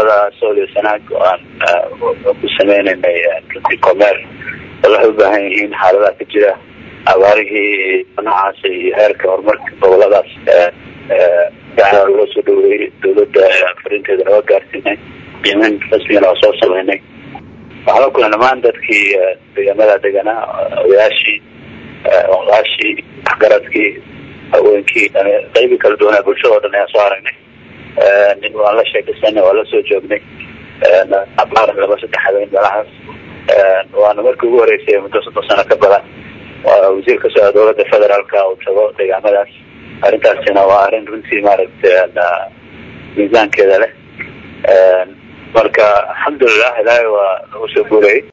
gobolada sool iyo sanaag oo aan ku sameynaynay runtii kormeer waxay u baahan yihiin xaaladaha ka jira abaarihii noocaas iyo heerka horumarka goboladaas loo soo dhaweeyey dawladda farinteedana waa gaarsiinay qiimeyn rasmigana waa soo sameynay waxaa la kulay dhamaan dadkii deegaamada deganaa odayaashii oqaashii waxgaradkii haweenkii qaybi kala duwanaa bulshada o dhan ayaan soo aragnay waan la sheekaysanay waan la soo joognay abaar laba saddex habeen meelahaas waana markii ugu horeysay muddo soddon sano ka badan wasiir ka socda dowladda federaalka uu tago deegaamadaas arrintaasina waa arrin runtii maaragtay miisaankeeda leh marka alxamdulilah ilaahay waa nagu soo guurayay